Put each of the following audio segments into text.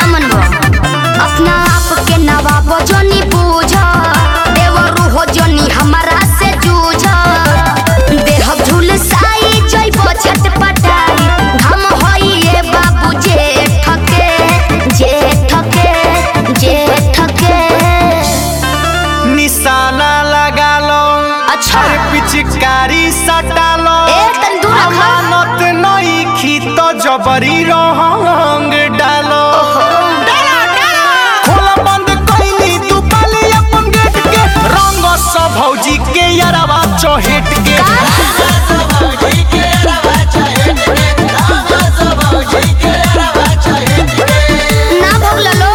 मन बा अपना आप के नवाब जोनी बूझ देवरू हो जोनी हमारा से जूझ देह झुलसाई जइबो छटपटाई घम होई ए बाबू जे ठके जे ठके जे ठके निशाना लगा लो अच्छा। अरे पिचकारी सटा लो ए, तनी दूर रखा। अमानत नई खी तो जबरी रंग डालो खोला बंद कइली तू पाली अपन गेट के रंग सब भौजी के यारवा चहेट के ना भगला लो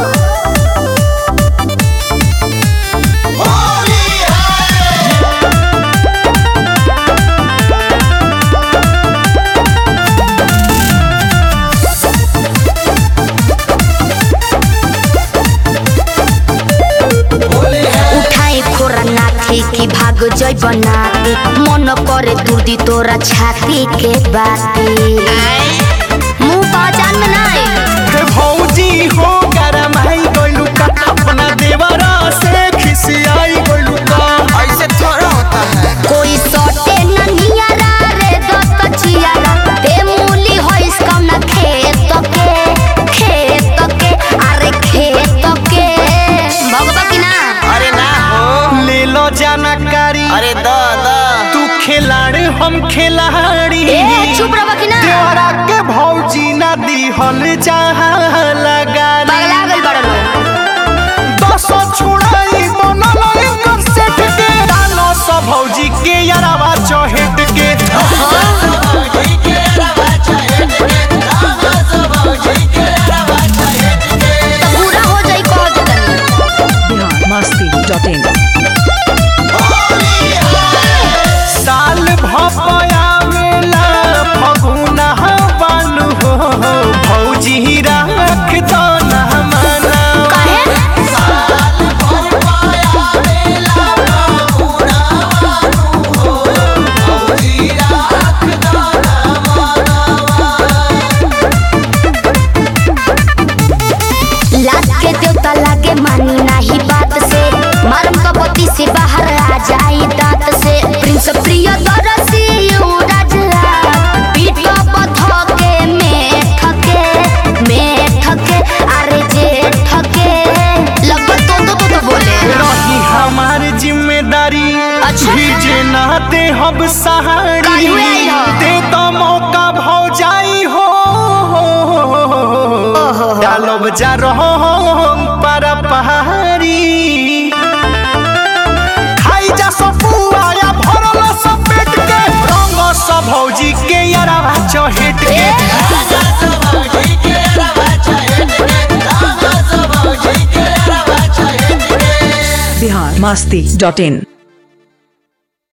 उठाई खोरा नाथी की भाग जय बनाती मन करे दूरदी तोरा छाती के बाती मुंह पहचान में ना आई हे भौजी हो गरमाई गइलू का अपना देवरा से खिसियाई गइलू का ऐसे थोड़ा होता है कोई सोटे न नियारा रे दत्त चियारा ते मूली होइस कम न खेत के खेत के अरे खेत के भगवा की ना अरे ना हो ले लो जानकारी अरे द द तू खिलाड़ी हम खिलाड़ी ए चुप रहो की ना देवरा के भौजी ना दिहल जहाँ लगा पगला गइल बड़ लोग दस छुड़ाई बनल एकर सेट के डालो सब भौजी के यारवा चहेट के तो पूरा हो जाई कह दे तनी biharmasti.in साल भपया मेला फगुना बानु हो भौजी राख दो ना मना काहे लाग के देवता लागे मानी नाही बात से मारम कपति से बाहर आ जाई दांत से प्रिंस प्रिय दरसी युवराज पीठ पथ के में ठके में ठके अरे जे ठके लगभग तो तो तो, तो बोले रही हमार जिम्मेदारी अच्छा। भीजे ना दे हम सहारी काहे हुए आई हो? दे तो मौका भौ जाई हो डालो बजा रहो पर पहाड़ी खाई जा सब पुआया भरल सब पेट के रंग सब भौजी के यारा चहेट के biharmasti.in